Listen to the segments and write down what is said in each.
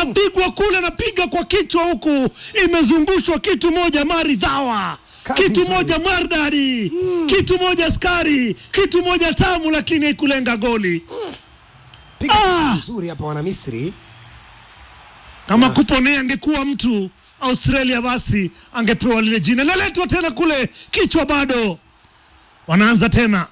inapigwa kule, napiga kwa kichwa huku, imezungushwa kitu moja maridhawa, Kazi kitu nzuri. moja mardari, kitu moja skari, kitu moja tamu, lakini haikulenga goli. Piga Ah! vizuri hapa wana Misri. Kama kuponea angekuwa mtu Australia, basi angepewa lile jina. Laletwa tena kule, kichwa bado, wanaanza tena.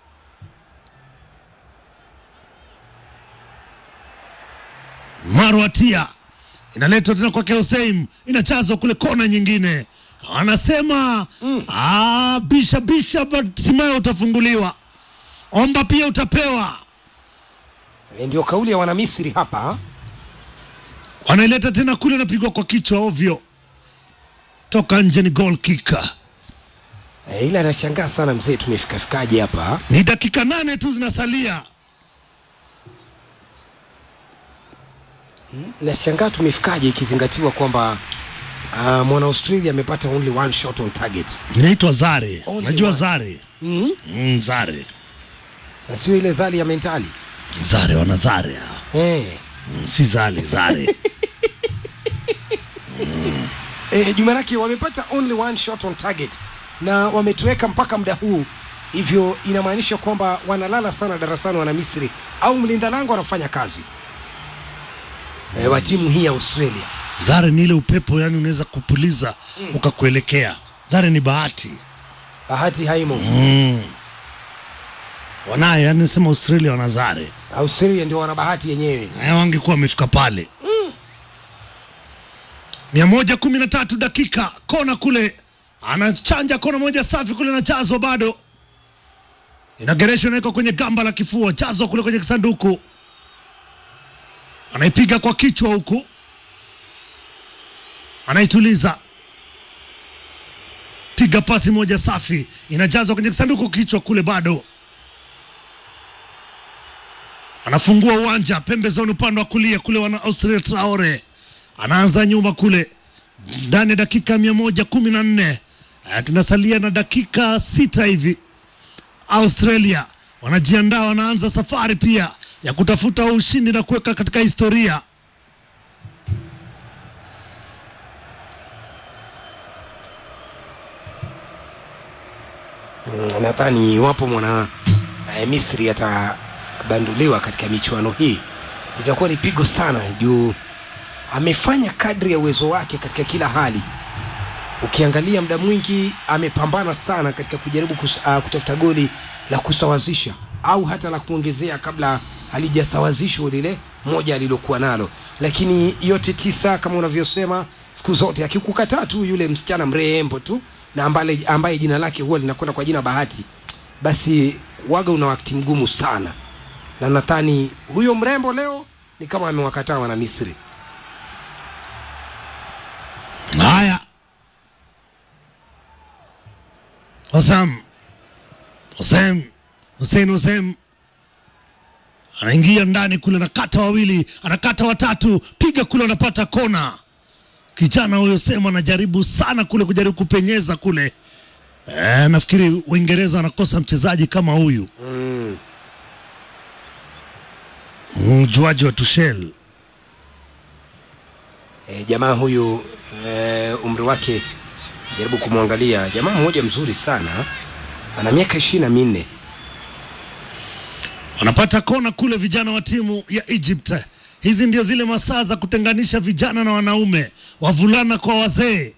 Marwatia inaletwa tena kwake Hussein, inachazwa kule kona nyingine, anasema ah, bisha bisha, hatimaye utafunguliwa, omba pia utapewa. E, ndio kauli ya wana Misri hapa. wanaileta tena kule, napigwa kwa kichwa ovyo, toka nje, ni goal kick. E, ila anashangaa sana mzee, tumefikafikaje hapa? Ni dakika nane tu zinasalia. Nashangaa tumefikaje ikizingatiwa kwamba uh, mwana Australia amepata only one shot on target Inaitwa Zare, Only najua one. Zare mm? mm, Zare na sio ile zali ya mentali Zare, wana Zare hao. eh. Mm, si Zali, Zare Eh, Jumanake wamepata only one shot on target na wametuweka mpaka muda huu, hivyo inamaanisha kwamba wanalala sana darasani wana Misri au mlinda lango anafanya kazi eh, wa timu hii ya Australia. Zare ni ile upepo, yani unaweza kupuliza ukakuelekea. Zare ni bahati Bahati haimo mm. Wanaye, yani sema Australia wana Zare, Australia ndio wana bahati yenyewe. Eh, wangekuwa wamefika pale mia moja kumi na tatu dakika kona kule, anachanja kona moja safi kule, nachazwa bado, inagereshwa inawekwa kwenye gamba la kifua, chazwa kule kwenye kisanduku, anaipiga kwa kichwa huku, anaituliza, piga pasi moja safi, inajazwa kwenye kisanduku, kichwa kule bado anafungua uwanja pembezoni upande wa kulia kule, wana Australia Traore anaanza nyuma kule ndani ya dakika mia moja kumi na nne Eh, tunasalia na dakika sita hivi. Australia wanajiandaa, wanaanza safari pia ya kutafuta ushindi na kuweka katika historia. Mm, nadhani iwapo mwana eh, Misri atabanduliwa katika michuano hii itakuwa ni pigo sana juu amefanya kadri ya uwezo wake katika kila hali. Ukiangalia muda mwingi amepambana sana katika kujaribu kus, uh, kutafuta goli la kusawazisha au hata la kuongezea kabla halijasawazishwa lile moja alilokuwa nalo, lakini yote tisa kama unavyosema, siku zote akikukataa tu yule msichana mrembo tu na ambaye, ambaye jina lake huwa linakwenda kwa jina Bahati, basi waga una wakati mgumu sana, na nadhani huyo mrembo leo ni kama amewakataa wana Misri. Haya, Hosam Hosem Hussein Hosem anaingia ndani kule, anakata wawili, anakata watatu, piga kule, anapata kona. Kijana huyo Sema anajaribu sana kule, kujaribu kupenyeza kule. E, nafikiri Uingereza wanakosa mchezaji kama huyu Mm. mjuaji wa Tuchel. E, jamaa huyu e, umri wake jaribu kumwangalia, jamaa mmoja mzuri sana, ana miaka ishirini na minne. wanapata kona kule vijana wa timu ya Egypt. Hizi ndio zile masaa za kutenganisha vijana na wanaume, wavulana kwa wazee.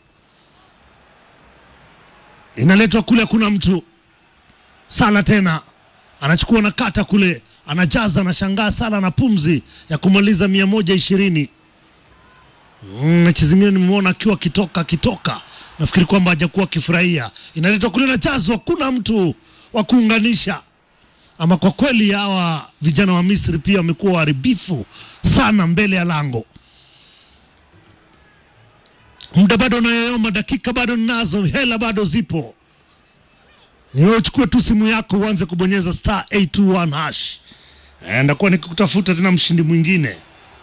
Inaletwa kule, kuna mtu Sala tena anachukua na kata kule, anajaza, anashangaa Sala na pumzi ya kumaliza mia moja ishirini. Mm, mechi zingine nimeona akiwa akitoka akitoka, nafikiri kwamba hajakuwa akifurahia. Inaletwa kule, inajazwa, kuna mtu wa kuunganisha ama kwa kweli hawa vijana wa Misri pia wamekuwa waharibifu sana mbele ya lango. Muda bado unayoyoma, dakika bado ninazo, hela bado zipo. Ni wewe uchukue tu simu yako uanze kubonyeza star 821 hash. Eh, ndakuwa nikikutafuta tena mshindi mwingine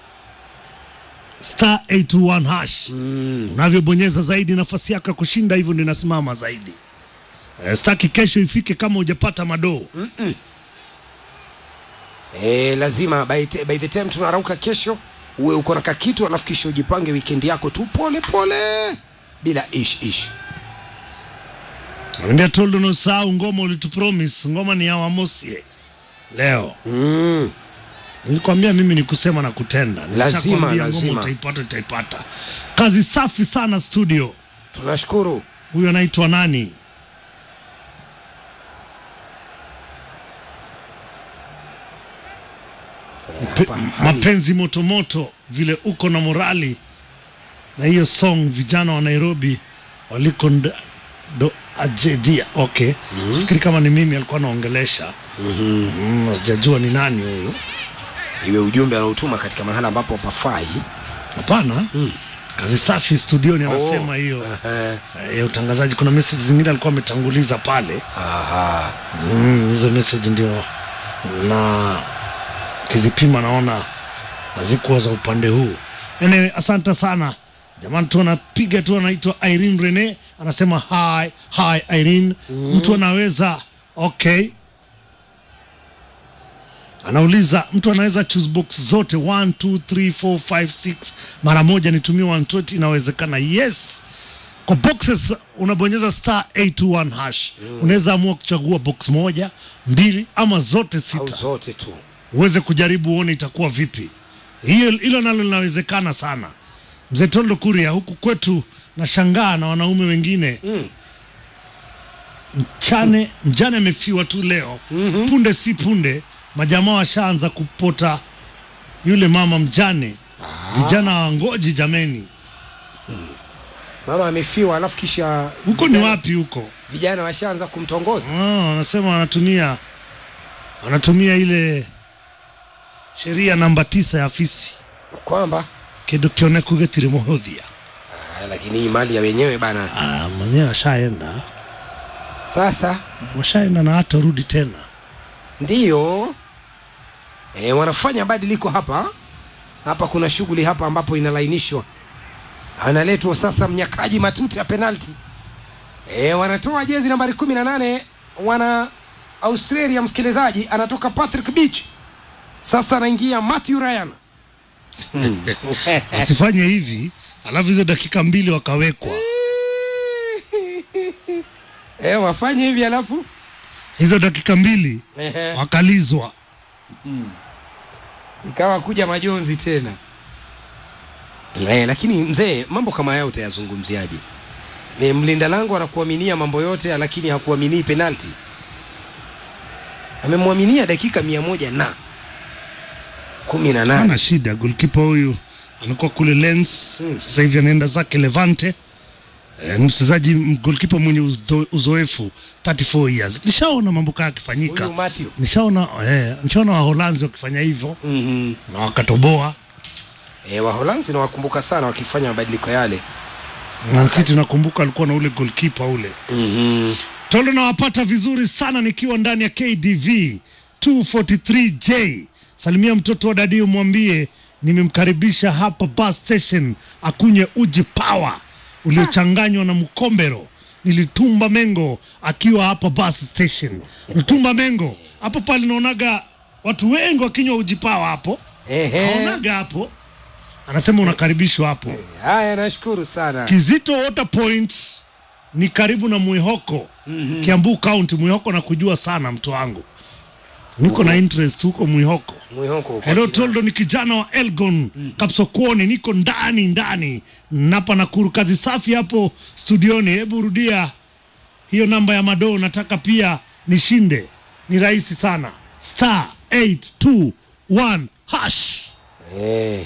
star 821 hash. Unavyobonyeza zaidi nafasi yako ya kushinda hivyo ndio inasimama zaidi. Eh, staki kesho ifike kama hujapata madoo. E, lazima by, t- by the time tunarauka kesho uwe uko na kakitu alafu kisha ujipange wikendi yako tu pole pole bila ish ish Ambia toldo no usahau ngoma ulitupromise. Ngoma ni ya Wamosie leo. mm. Nilikwambia mimi ni kusema na kutenda. Lazima, Nishakwambia lazima. Ngoma utaipata, utaipata. Kazi safi sana studio. tunashukuru Huyo anaitwa nani? Pe- hapa hali mapenzi motomoto vile uko na morali na hiyo song vijana wa Nairobi waliko nda- do ajedia okay sifikiri kama ni mimi alikuwa anaongelesha mm, sijajua ni nani huyu iwe ujumbe anaotuma katika mahala ambapo pafai hapana kazi safi studioni anasema Oh, hiyo aha, eh, ya utangazaji kuna message zingine alikuwa ametanguliza pale aha. Mm, hizo message ndio na kizipima naona hazikuwa za upande huu. Anyway, asante sana jamani, tu anapiga tu, anaitwa Irene Rene anasema hi hi Irene. Mtu anaweza okay, anauliza mtu anaweza choose box zote 1 2 3 4 5 6 mara moja, nitumie 120 inawezekana? Yes kwa boxes unabonyeza star 821 hash unaweza amua kuchagua box moja mbili ama zote au sita zote tu uweze kujaribu uone itakuwa vipi hiyo hilo nalo linawezekana sana mzee toldo kuria huku kwetu nashangaa na wanaume wengine Mm. mchane mjane amefiwa tu leo punde si punde majamaa washaanza kupota yule mama mjane vijana wangoji jameni mama amefiwa alafu kisha huko ni vijana- wapi huko vijana washaanza kumtongoza Ah, wanasema wanatumia wanatumia ile sheria namba tisa ya afisi kwamba kindo kione kugetire muhuthia ah, lakini hii mali ya wenyewe bana ah, mwenyewe ashaenda sasa washaenda na hata rudi tena ndiyo e, wanafanya badiliko hapa hapa kuna shughuli hapa ambapo inalainishwa analetwa sasa mnyakaji matuti ya penalti e, wanatoa jezi nambari kumi na nane wana australia msikilizaji anatoka patrick beach sasa anaingia matthew ryan asifanye hivi alafu hizo dakika mbili wakawekwa e, wafanye hivi alafu hizo dakika mbili Ehe. wakalizwa ikawa kuja majonzi tena eh, lakini mzee mambo kama haya utayazungumziaje ni mlinda lango anakuaminia mambo yote lakini hakuaminii penalti amemwaminia dakika mia moja na kumi na ana nane shida golkipa huyu amekuwa kule lens sasa hivi anaenda zake levante Eh, ni mchezaji m- golkipa mwenye uzo- uzoefu 34 years nishaona mambo kaya yakifanyika huyu Matthew nishaona eh, nishaona waholanzi wakifanya hivyo mm-hmm. na wakatoboa e, waholanzi nawakumbuka sana wakifanya mabadiliko yale mansiti nakumbuka alikuwa na ule golkipa ule mm-hmm. tolo nawapata vizuri sana nikiwa ndani ya kdv 243j salimia mtoto wa dadio mwambie nimemkaribisha hapa bus station akunywe uji power uliochanganywa na mkombero nilitumba mengo akiwa hapa bus station nitumba mengo hapo pale naonaga watu wengi wakinywa uji power hapo Ehe. naonaga hapo anasema unakaribishwa hapo haya nashukuru sana Kizito Water Point ni karibu na Mwihoko mm-hmm. Kiambu County. Mwihoko na kujua sana mtu wangu, niko na interest huko Mwihoko. mwihoko uko Hello kina- Toldo, ni kijana wa Elgon mm-hmm. Kapsokoni, niko ndani ndani napa Nakuru. Kazi safi hapo studioni. Hebu rudia hiyo namba ya madoo, nataka pia nishinde. Ni rahisi sana, star 821 hash. Eh.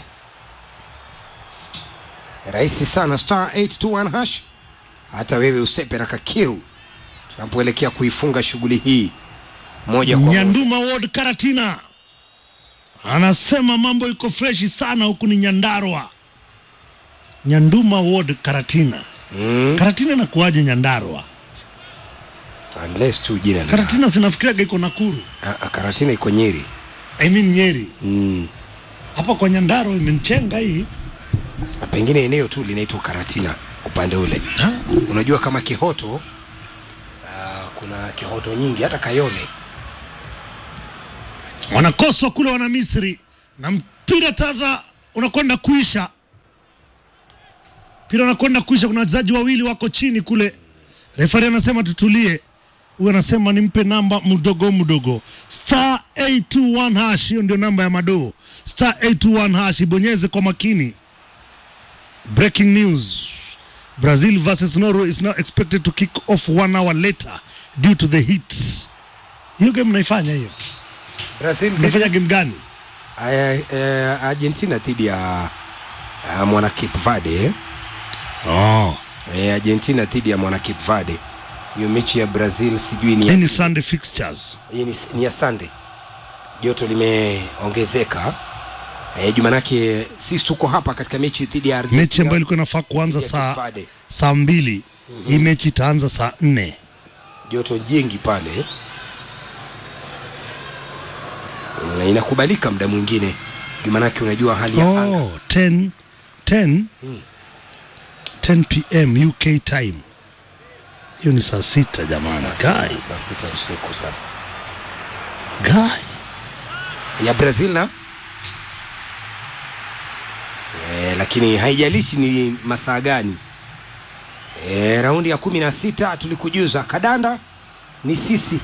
rahisi sana star 821 hash hata wewe usepe na kakiru tunapoelekea kuifunga shughuli hii moja kwa moja Nyanduma Ward Karatina anasema mambo iko freshi sana huku ni Nyandarwa. Nyanduma Ward Karatina. mm. Karatina inakuwaje Nyandarwa? unless tu jina lina- Karatina sinafikiriaga iko Nakuru. Ah, ah, karatina iko nyeri I mean Nyeri. mm. Hapa kwa Nyandarwa imenichenga hii. Na pengine eneo tu linaitwa karatina upande ule Ha? unajua kama kihoto uh, kuna kihoto nyingi hata kayole Wanakoswa kule wana Misri na mpira tata unakwenda kuisha, mpira unakwenda kuisha. Kuna wachezaji wawili wako chini kule, refari anasema tutulie. Huyu anasema nimpe namba mdogo mdogo, star 821 hash. Hiyo ndio namba ya madoo, star 821 hash, ibonyeze kwa makini. Breaking news Brazil versus Norway is now expected to kick off one hour later due to the heat. Hiyo game mnaifanya hiyo? Brazil Mnafanya game gani? eh, eh, Argentina dhidi ya uh, mwana Cape Verde eh? Oh. Eh, Argentina dhidi ya mwana Cape Verde. Hiyo mechi ya Brazil sijui ni Hii ya, ni Sunday fixtures. hii ni, ni ya Sunday. Joto limeongezeka eh, jumanake sisi tuko hapa katika mechi dhidi ya Argentina. Mechi ambayo ilikuwa inafaa kuanza dhidi ya Cape saa Verde. saa mbili hii mechi itaanza saa nne. joto jingi pale Mm, inakubalika muda mwingine jumanake unajua hali ya anga Oh, 10 10 10 pm UK time. Hiyo ni saa sita jamani. saa sita, Guy, saa sita usiku sasa guy. ya Brazil na e, lakini haijalishi ni masaa gani e, raundi ya kumi na sita tulikujuza kadanda ni sisi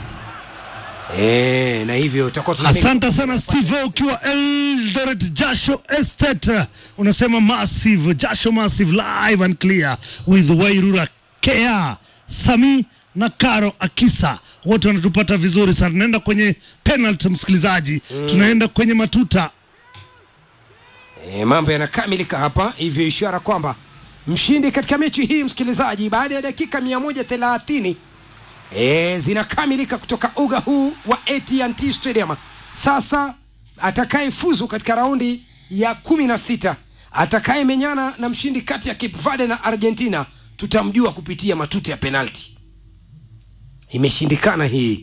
e, na hivyo tutakuwa tuna Asante sana Steve ukiwa Eldoret Jasho Estate. Unasema massive Jasho massive live and clear with Wairura Kea Sami na Karo Akisa wote wanatupata vizuri sana. Tunaenda kwenye penalty msikilizaji, tunaenda kwenye matuta. E, mambo yanakamilika hapa, hivyo ishara kwamba mshindi katika mechi hii msikilizaji, baada ya dakika 130 e, zinakamilika kutoka uga huu wa AT&T Stadium. Sasa atakayefuzu katika raundi ya 16 atakayemenyana na mshindi kati ya Cape Verde na Argentina tutamjua kupitia matuta ya penalti. Imeshindikana hii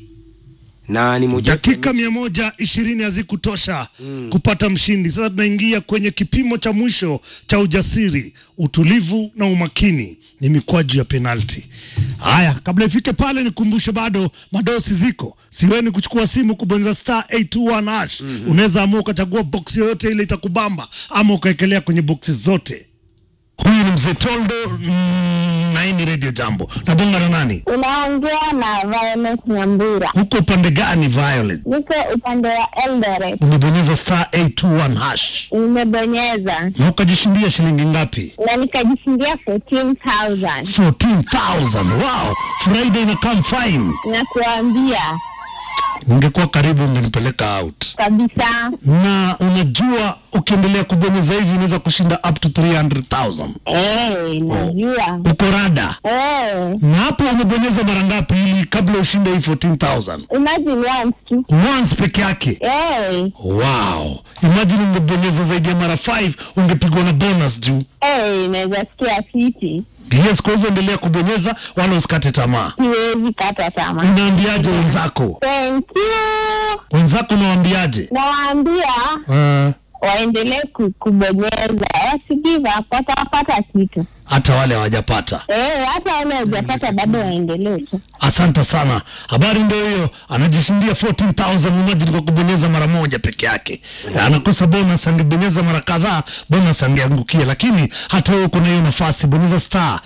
na ni moja Dakika mia moja ishirini hazikutosha kupata mshindi. Sasa tunaingia kwenye kipimo cha mwisho cha ujasiri, utulivu na umakini, ni mikwaju ya penalti. Haya, kabla ifike pale, nikumbushe bado madosi ziko, siweni kuchukua simu kubonyeza star 821 hash. Unaweza amua ukachagua boksi yoyote ile itakubamba, ama ukaekelea kwenye boksi zote. Huyu ni mzee Toldo mm, na hii ni Radio Jambo. Nabonga na nani? Unaongea na Violet Nyambura. Huko upande gani, Violet? Niko upande wa Eldoret. Umebonyeza star 821 hash Nimebonyeza na ukajishindia shilingi ngapi? na nikajishindia 14,000 14,000. Wow, Friday ina come fine. na kuambia Ningekuwa karibu ungenipeleka out. kabisa. Na unajua ukiendelea kubonyeza hivi unaweza kushinda up to 300,000. Eh, najua. Uko rada. Eh, Na hapo umebonyeza mara ngapi ili kabla ushinde hii 14,000? imagine once tu. Once peke yake. Eh, Wow. Imagine ungebonyeza zaidi ya mara 5 ungepigwa na bonus juu. eh, naweza sikia fiti. Yes, kwa hivyo endelea kubonyeza wala usikate tamaa. Siwezi kata tamaa. Unaambiaje wenzako? Thank you. Wenzako unawaambiaje? Nawaambia Uh, waendelee ku- kubonyeza, wasi give up, watapata kitu. hata wale hawajapata. Eh, hata wale hawajapata bado waendelee tu. Asante sana. Habari ndio hiyo, anajishindia 14,000 imagine kwa kubonyeza mara moja peke yake. Anakosa bonus, angebonyeza mara kadhaa bonus angeangukia, lakini hata wewe uko na hiyo nafasi, bonyeza star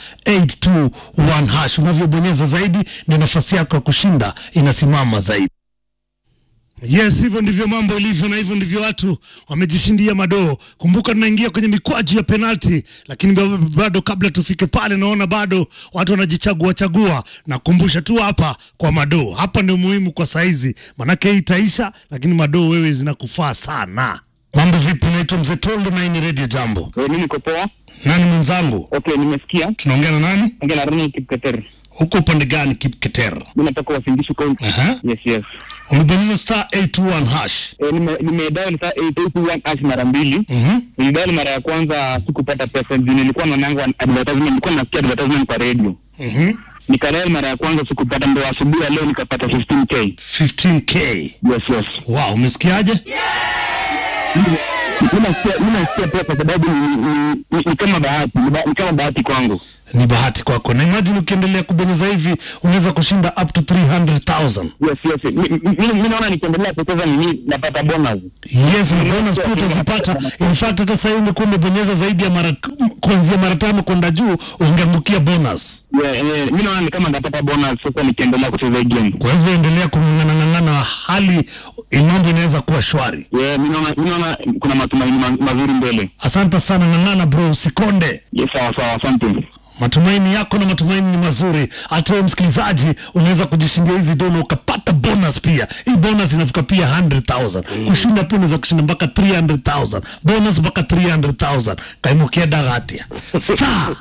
821 hash. Unavyobonyeza zaidi ndio nafasi yako ya kushinda inasimama zaidi. Yes, hivyo ndivyo mambo ilivyo, na hivyo ndivyo watu wamejishindia madoo. Kumbuka tunaingia kwenye mikwaju ya penalti, lakini bado- bado kabla tufike pale, naona bado watu wanajichagua chagua. Nakumbusha tu hapa kwa madoo, hapa ndio muhimu kwa saizi, manake hii itaisha, lakini madoo wewe zinakufaa sana. Mambo vipi? Naitwa Mzee Tondo na hii ni Radio Jambo. Eh, mimi niko poa. Nani mwenzangu? Okay, nimesikia. Tunaongea na nani? Ongea na Ronald Kipketer. Huko upande gani? Kipketer. Mimi natoka Wasingishu County. Aha. Yes, yes. Umebonyeza star 821 hash. Eh, nime nimedial saa 881 hash mara mbili. Mhm. Nilidial mara ya kwanza sikupata pesa juu nilikuwa naonanga advertisement, nilikuwa nasikia advertisement kwa radio. Mhm. Nikadial mara ya kwanza sikupata, ndo asubuhi ya leo nikapata 15k. 15k. Yes, yes. Wow, umesikiaje? Mimi nasikia mimi nasikia pia kwa sababu ni, ni, ni, ni kama bahati, ni, ba, ni kama bahati kwangu. ni bahati kwako na imagine ukiendelea kubonyeza hivi unaweza kushinda up to 300000 yes yes Mi- mi- mi mi naona nikiendelea kucheza nini napata bonus yes na bonus pia utazipata in fact hata sahii ungekuwa umebonyeza zaidi ya mara kuanzia mara tano kwenda juu ungeangukia bonus yeah, yeah, mi naona ni kama napata bonus sasa nikiendelea kucheza hii game kwa hivyo endelea kung'ang'anang'ang'ana hali mambo inaweza kuwa shwari yeah, mi naona mi naona kuna matumaini ma, mazuri mbele asante sana ng'ang'ana bro usikonde yes sawa sawa asante matumaini yako na matumaini ni mazuri hata wewe msikilizaji unaweza kujishindia hizi dola ukapata bonus pia hii bonus inafika pia 100000 kushinda pia unaweza kushinda mpaka 300000 bonus mpaka 300000 kaimukia dagatia star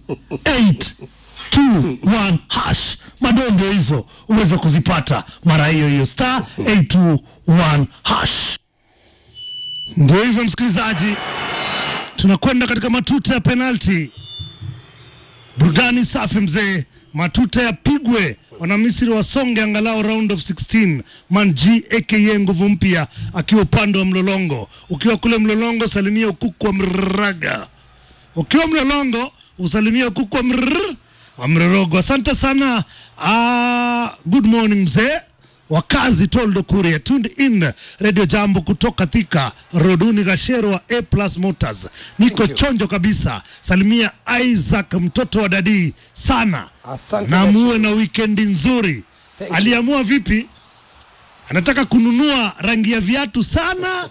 821 hash madondo hizo uweze kuzipata mara hiyo hiyo star 821 hash ndio hivyo msikilizaji tunakwenda katika matuta ya penalti burudani safi mzee matuta yapigwe wanamisri wasonge angalau round of 16 manji aka nguvu mpya akiwa upande wa mlolongo ukiwa kule mlolongo salimia ukuku wa mraga ukiwa mlolongo usalimia ukuku wa mrr wa mrorogo asante sana uh, good morning mzee wakazi toldo kuria tuned in radio jambo kutoka thika roduni gashero wa a plus motors niko Thank you. chonjo kabisa salimia isaac mtoto wa dadii sana Asante na Gashero. muwe na wikendi nzuri Thank you. aliamua vipi anataka kununua rangi ya viatu sana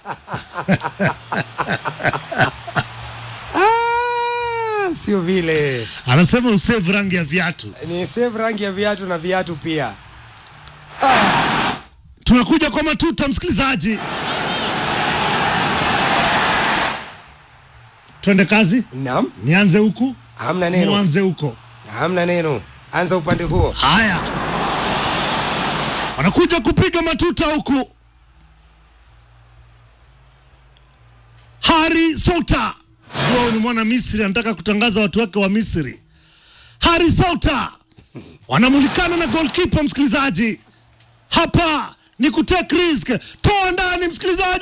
Ah, sio vile anasema usave rangi ya viatu ni save rangi ya viatu na viatu pia tunakuja kwa matuta msikilizaji twende kazi nam nianze huku hamna neno mwanze huko hamna neno anza upande huo haya wanakuja kupiga matuta huku hari sota huo ni mwana misri anataka kutangaza watu wake wa misri hari sota wanamulikana na golkipa msikilizaji hapa ni kutake risk toa ndani msikilizaji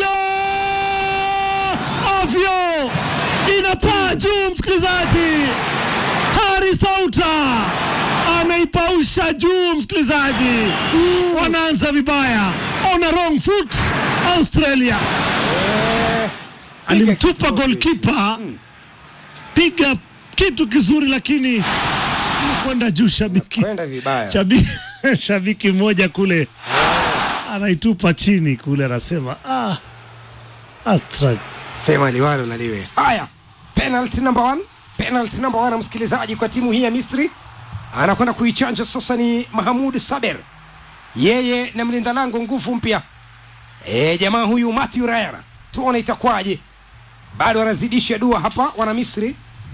ovyo inapaa juu msikilizaji hari sauta anaipausha juu msikilizaji wanaanza vibaya on a wrong foot australia alimtupa kitu golkipa piga kitu kizuri lakini kwenda juu shabiki kwenda vibaya shabiki, shabiki mmoja kule anaitupa chini kule anasema ah, Astra sema liwalo na liwe haya penalty number one penalty number one msikilizaji kwa timu hii ya misri anakwenda kuichanja sasa ni mahamud saber yeye na mlinda lango nguvu mpya e, jamaa huyu matthew ryan tuone itakwaje bado wanazidisha dua hapa wana misri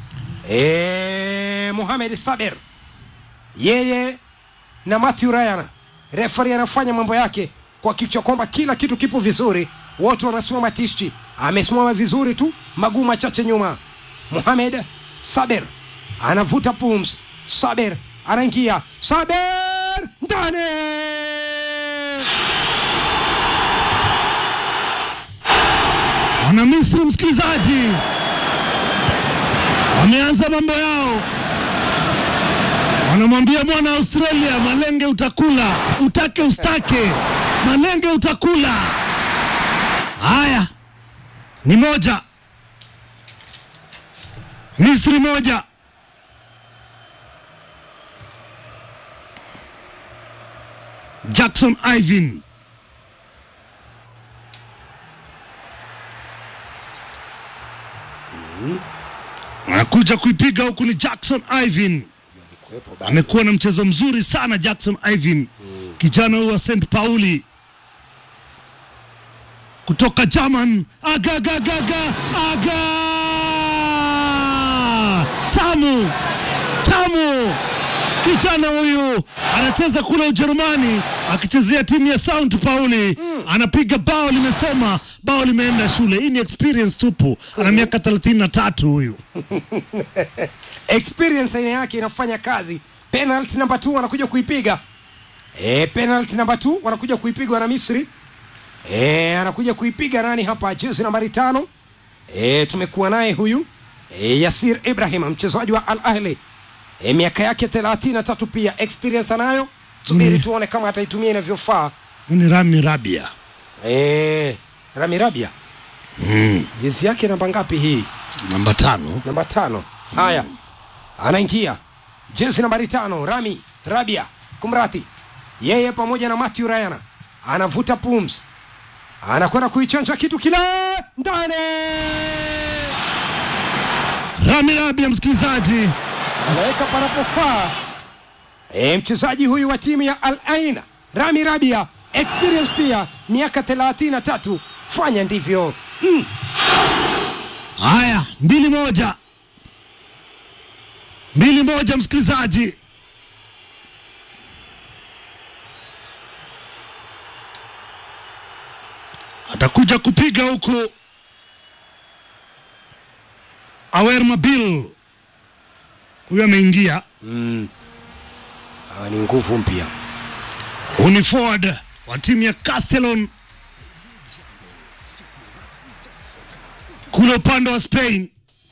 e, muhamed saber yeye na Matthew Ryan. Refari anafanya mambo yake kuhakikisha kwamba kila kitu kipo vizuri, wote wanasimama tisti. Amesimama vizuri tu, maguu machache nyuma. Mohamed Saber anavuta pums. Saber anaingia, Saber ndani wana Misri msikilizaji, wameanza mambo yao, wanamwambia mwana Australia, malenge utakula, utake ustake, malenge utakula. Haya, ni moja, Misri moja. Jackson Ivin anakuja kuipiga huku ni Jackson Ivin. Amekuwa na mchezo mzuri sana Jackson Ivin, kijana huyu wa St Pauli kutoka German. Agagagaga aga tamu tamu, kijana huyu anacheza kule Ujerumani akichezea timu ya St Pauli anapiga bao limesoma, bao limeenda shule. Hii ni experience tupu, ana miaka 33 huyu. experience aina yake inafanya kazi. Penalty namba 2 wanakuja kuipiga. E, penalty namba 2 wanakuja kuipiga wana Misri. E, anakuja kuipiga nani hapa? Jezi nambari tano. E, tumekuwa naye huyu e, Yasir Ibrahim mchezaji wa Al Ahli e, miaka yake 33 pia experience anayo subiri Mm. tuone kama ataitumia inavyofaa Huyu ni Rami Rabia. e, Rami Rabia Mm. jezi yake namba ngapi hii Namba tano. namba tano haya anaingia jezi nambari tano Rami Rabia kumrati yeye pamoja na Matthew Rayana anavuta pums anakwenda kuichanja kitu kile ndani Rami Rabia, msikilizaji, anaweka panapofaa. E, mchezaji huyu wa timu ya Al Ain Rami Rabia, experience pia, miaka 33. Fanya ndivyo mm. haya mbili moja, mbili moja, msikilizaji. Atakuja kupiga huku Awer Mabil, huyu ameingia Mm. Hawa ni nguvu mpya. Huu ni forward wa timu ya Castellon kule upande wa Spain.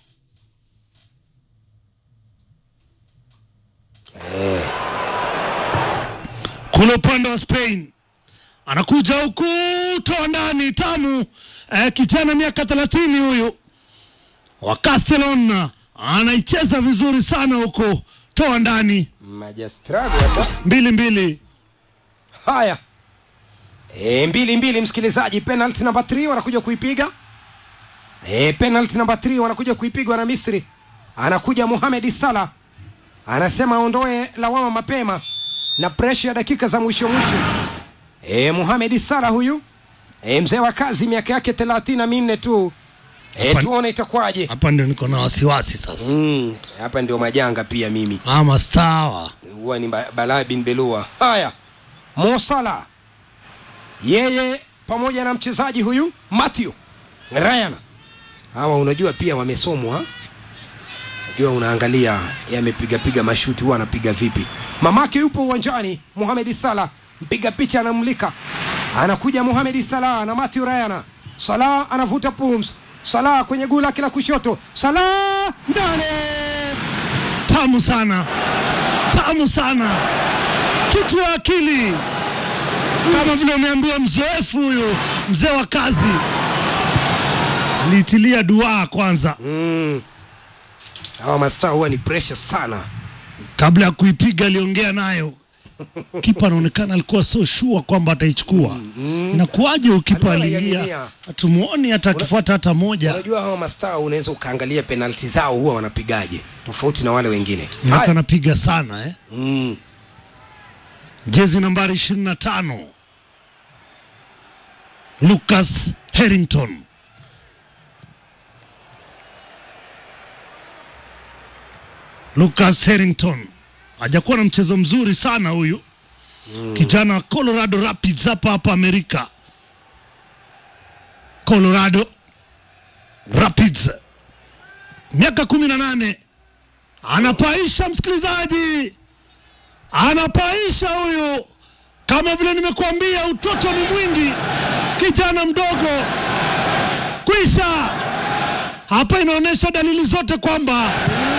Kule upande wa Spain anakuja huku toa ndani tamu eh, kijana miaka 30 huyu wa Castellon anaicheza vizuri sana huko toa ndani Majastrado hapa. mbili mbili. Haya. E, mbili mbili msikilizaji, penalty namba 3 wanakuja kuipiga. E, penalty namba 3 wanakuja kuipigwa na Misri. Anakuja Mohamed Salah. Anasema aondoe lawama mapema na pressure ya dakika za mwisho mwisho. E, Mohamed Salah huyu e, mzee wa kazi miaka yake 34 tu. E, Hapa- tuone itakuwaje. Hapa ndio niko na wasiwasi sasa. Mm, hapa ndio majanga pia mimi. Ama stawa huwa ni Ba- Balaa bin Belua. Haya, Mo Salah yeye pamoja na mchezaji huyu Matthew Ryan, hawa unajua pia wamesomwa. Najua unaangalia yamepiga piga mashuti, huwa anapiga vipi. Mamake yupo uwanjani, Mohamed Salah mpiga picha anamlika, anakuja Mohamed Salah na Matthew Ryan. Salah anavuta pums, Salah kwenye guu lake la kushoto, Salah ndani tamu sana, tamu sana, kitu ya akili, kama vile umeambiwa mzoefu huyu mzee wa kazi aliitilia duaa kwanza Mm. Hawa mastaa huwa ni pressure sana. kabla ya kuipiga, aliongea nayo kipa anaonekana alikuwa so sure kwamba ataichukua. Inakuwaje ukipa Alikuwa aliingia, anaiaminia. hatumuoni hata akifuata hata moja, Unajua hawa mastaa unaweza ukaangalia penalti zao huwa wanapigaje tofauti na wale wengine. na Haya. anapiga sana eh? Mm. jezi nambari 25 Lucas Harrington Lucas Harrington hajakuwa na mchezo mzuri sana huyu kijana wa Colorado Rapids hapa hapa Amerika. Colorado Rapids, miaka kumi na nane, anapaisha msikilizaji anapaisha huyu, kama vile nimekuambia, utoto ni mwingi, kijana mdogo kwisha. Hapa inaonyesha dalili zote kwamba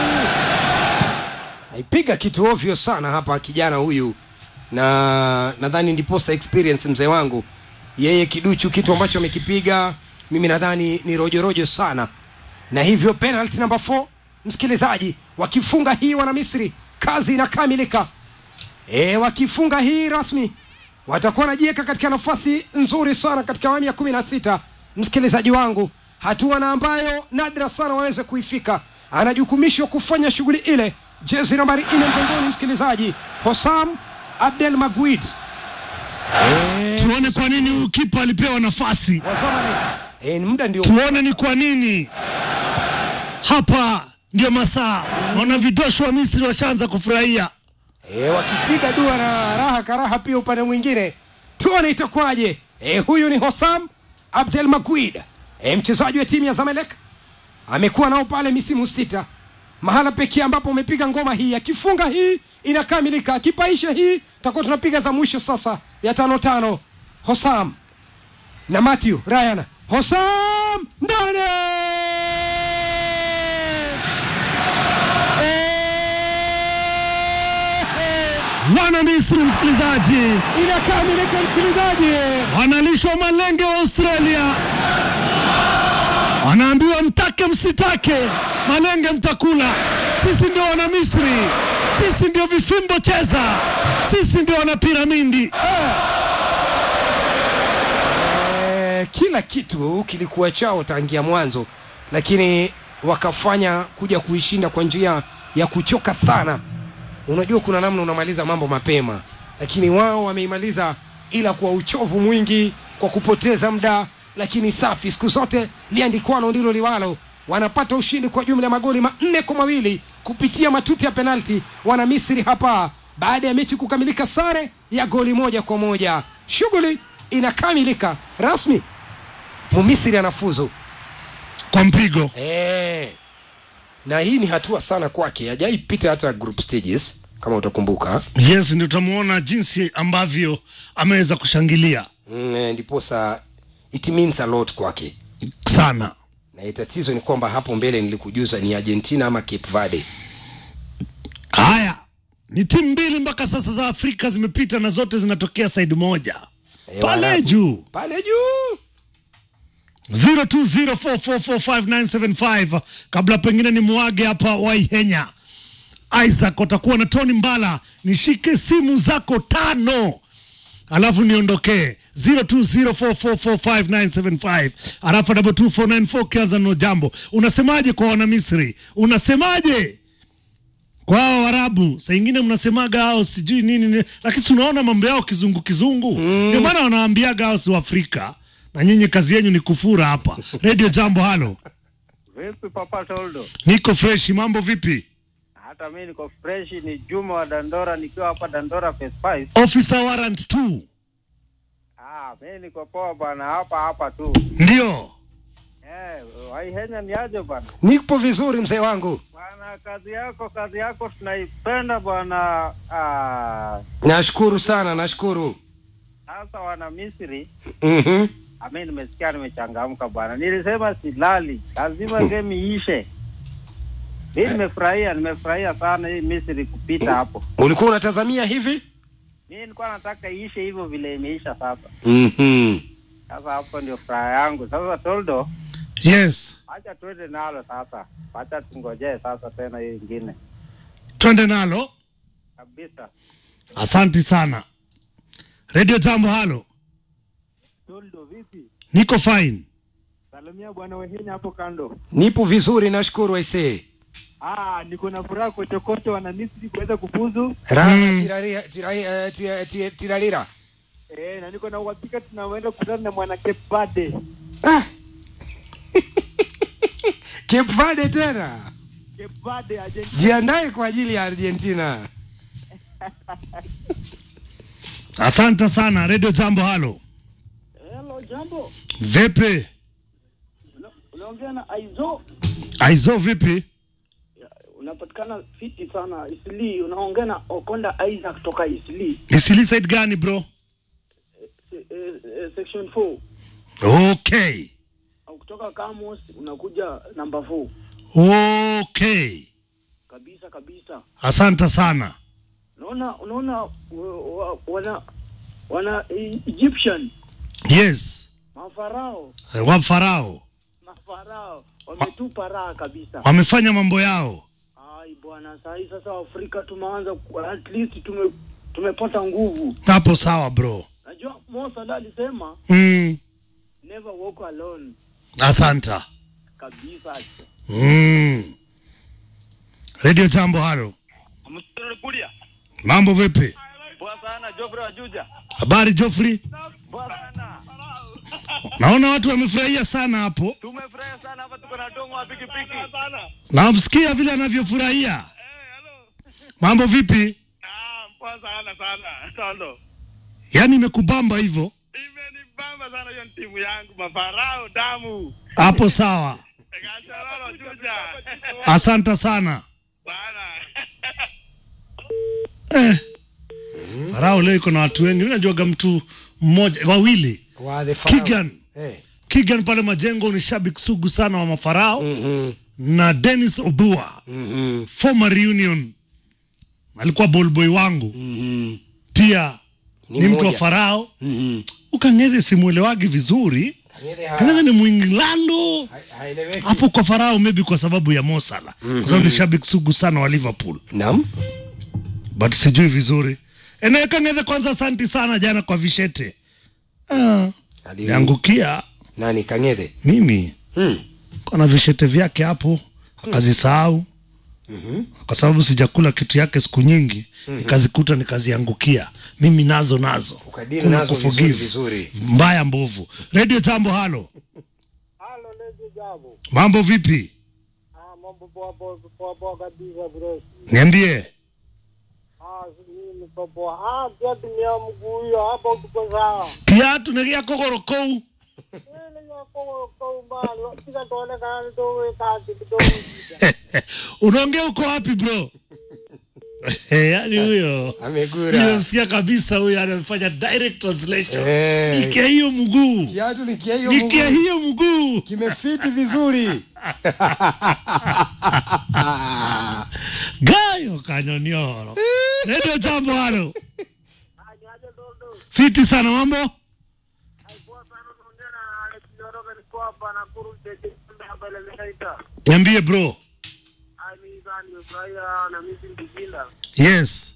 Aipiga kitu ovyo sana hapa kijana huyu, na nadhani ndiposa experience mzee wangu yeye kiduchu, kitu ambacho amekipiga mimi nadhani ni rojorojo sana, na hivyo penalty number 4 msikilizaji, wakifunga hii wana Misri kazi inakamilika. E, wakifunga hii rasmi watakuwa wanajiweka katika nafasi nzuri sana katika awamu ya kumi na sita msikilizaji wangu, hatua na ambayo nadra sana waweze kuifika. Anajukumishwa kufanya shughuli ile, jezi nambari nne mgongoni, msikilizaji, Hosam Abdel Maguid e, tuone kwa nini huyu kipa alipewa nafasi, e, muda ndio tuone ni kwa nini hapa ndio masaa. Naona vidosho wa Misri washaanza kufurahia. e, wakipiga dua na raha karaha pia upande mwingine, tuone itakuwaje. E, huyu ni Hosam Abdel Maguid e, mchezaji wa timu ya Zamalek amekuwa nao pale misimu sita, mahala pekee ambapo umepiga ngoma hii. Akifunga hii inakamilika, akipaisha hii tutakuwa tunapiga za mwisho sasa ya tano tano. Hosam na Matthew Ryan, Hosam ndani wana Misri, msikilizaji, Inakamilika msikilizaji, wanalishwa malenge wa Australia, wanaambiwa mtake msitake, malenge mtakula. Sisi ndio wana Misri, sisi ndio vifimbo cheza, sisi ndio wana piramidi. Eh, kila kitu kilikuwa chao tangia mwanzo, lakini wakafanya kuja kuishinda kwa njia ya kuchoka sana. Unajua kuna namna unamaliza mambo mapema, lakini wao wameimaliza, ila kwa uchovu mwingi, kwa kupoteza muda, lakini safi. Siku zote liandikwalo ndilo liwalo. Wanapata ushindi kwa jumla ya magoli manne kwa mawili kupitia matuti ya penalti. Wana Misri hapa baada ya mechi kukamilika sare ya goli moja kwa moja. Shughuli inakamilika rasmi, Mumisri anafuzu Kwa mpigo eh, na hii ni hatua sana kwake, hajaipita hata group stages kama utakumbuka. yes, ndio utamuona jinsi ambavyo ameweza kushangilia Mm, eh, ndiposa it means a lot kwake, sana. na tatizo ni kwamba hapo mbele nilikujuza ni Argentina ama Cape Verde. Haya, ni timu mbili mpaka sasa za Afrika zimepita na zote zinatokea saidi moja Eh, pale Waarabu. juu pale juu 0204445975 kabla pengine ni mwage hapa Waihenya Isaac watakuwa na Tony Mbala, nishike simu zako tano alafu niondokee 0204445975 alafu double 2494 kiaza no jambo. Unasemaje kwa wana Misri? Unasemaje kwa hao Waarabu? Saa ingine mnasemaga hao sijui nini, nini lakini si unaona mambo yao kizungu kizungu, ndio maana wanawaambiaga hao si Waafrika na nyinyi kazi yenyu ni kufura hapa. Radio Jambo, halo, Vipi Papa Toldo? niko fresh. Mambo vipi? Hata mimi niko fresh, ni Juma wa Dandora nikiwa hapa Dandora Phase 5. Officer warrant 2 Ah, mimi niko poa bwana, hapa hapa tu. ndio Eh, Waihenya ni aje bwana? nipo vizuri mzee wangu, Bwana, kazi yako kazi yako tunaipenda bwana. Ah, nashukuru sana, nashukuru. sasa wana Misri, Mhm. ah, mimi nimesikia nimechangamka bwana. Nilisema silali, lazima game iishe. Mimi nimefurahia, nimefurahia sana hii Misri kupita hapo. Ulikuwa unatazamia hivi? Mimi nilikuwa nataka iishe hivyo vile imeisha sasa. Mhm. Sasa hapo ndio furaha yangu. Sasa Toldo, yes, acha tuende nalo sasa, acha tungojee sasa tena hiyo ingine twende nalo. kabisa. Asante sana. Radio Jambo, halo, Toldo, vipi? niko fine. Salimia bwana Wehenya hapo kando. Nipo vizuri, nashukuru aisee. Ah, niko na furaha kochokocho wana Misri kuweza kufuzu Raha Mm. tiraria- tira- eh, tira- tira- tirarira. eh, na niko na uhakika tunaenda kukutana na mwana Cape Verde. Ah. Cape Verde tena, Cape Verde Argentina. jiandae kwa ajili ya Argentina. Asante sana. Radio Jambo, halo, Hello, jambo. vipi? Una- Unaongea na Aizo. Aizo, vipi? Unapatikana fiti sana Isli. Unaongea na Okonda Isaac kutoka Isli. Isili side gani bro? Se, eh, eh, section 4. Okay, Au kutoka Kamos unakuja namba 4. okay, Kabisa kabisa. asante sana. Unaona unaona wa- wa- wana wana E- Egyptian Yes, mafarao wa Farao mafarao wametupa raha kabisa. wamefanya mambo yao. Ai bwana, saa hii sasa Afrika tumeanza ku- at least tume tumepata nguvu. Hapo sawa bro. Najua Mo Salah alisema Mm, never walk alone asanta. kabisa. Mm. Radio Jambo, halo, Kulia. mambo vipi? Poa sana Jofre wa Juja. Habari Joffrey? Poa sana. Naona watu wamefurahia sana hapo. Tumefurahi sana hapa tuko na dongo wa pikipiki. Sana. Namsikia vile anavyofurahia. Mambo vipi? Ah, poa sana sana. Toldo. Yaani imekubamba hivyo? Imenibamba sana hiyo timu yangu mafarao damu. Hapo sawa. Kacharoro Juja. Asante sana. Bana. Eh. Farao leo iko na watu wengi. Mimi najuaga mtu mmoja, wawili. Wa the Pharaohs. Kigan. Eh. Kigan pale Majengo ni shabiki sugu sana wa Mafarao Mhm. na Dennis Obua Mhm. former reunion alikuwa ballboy wangu Mhm. pia Ni ni, mtu wa mmoja. Farao. Mhm. Ukang'ethe simwelewagi vizuri. Kang'ethe ha- Kang'ethe ni Mwinglando ha- haeleweki. hapo kwa Farao, maybe kwa sababu ya Mo Salah, kwa sababu ni shabiki sugu sana wa Liverpool, Naam. but sijui vizuri. Eneo Kang'ethe, kwanza asanti sana jana kwa vishete ah, Ali- niangukia Nani Kang'ethe? mimi Hmm. kona vishete vyake hapo akazisahau kwa sababu sijakula kitu yake siku nyingi nikazikuta nikaziangukia mimi nazo nazo Ukadili Kuna nazo kuforgive. vizuri vizuri. mbaya mbovu redio tambo halo Halo, lezi jambo. mambo vipi Ah, mambo poa poa poa poa kabisa bro. niambie Ah, mimi niko poa. Ah, pia tumia mguu hiyo hapo tuko sawa. kiatu negia kogorokou Ile ya kwa kwa mbali, kila tuonekana ndio kati kidogo. unaongea uko wapi bro yaani huyo Amegura. hiyo sikia kabisa huyo anafanya direct translation Eh. nikia hiyo mguu Kiatu ni kia hiyo nikia mguu. hiyo mguu Kimefiti vizuri. gayo kanyonioro redio jambo halo fiti sana mambo niambie bro yes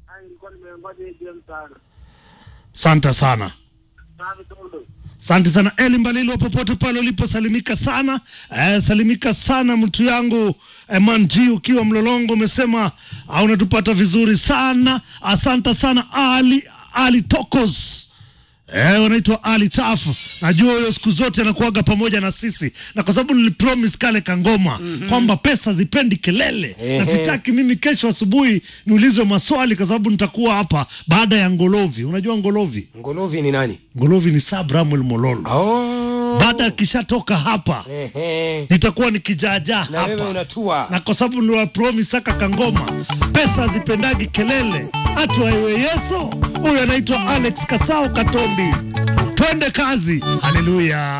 santa sana asante sana eli mbalilwa popote pale uliposalimika sana eh, salimika sana mtu yangu eh, manji ukiwa mlolongo umesema ah, unatupata vizuri sana asante sana ali ali tokos Eh, wanaitwa Ali Taf. Najua huyo siku zote anakuaga pamoja na sisi, na kwa sababu nilipromise kale kangoma kwamba pesa zipendi kelele, na Ehe. sitaki mimi kesho asubuhi niulizwe maswali, kwa sababu nitakuwa hapa baada ya Ngolovi. Unajua Ngolovi? Ngolovi ni nani? Ngolovi ni Sab Ramuel Mololo. Oh. Baada akishatoka hapa Ehe. nitakuwa nikijaajaa Na wewe hapa unatua. na kwa sababu niwapromise aka kangoma, pesa hazipendagi kelele, hatu aiwe Yeso. Huyu anaitwa Alex Kasao Katombi. Twende kazi, haleluya.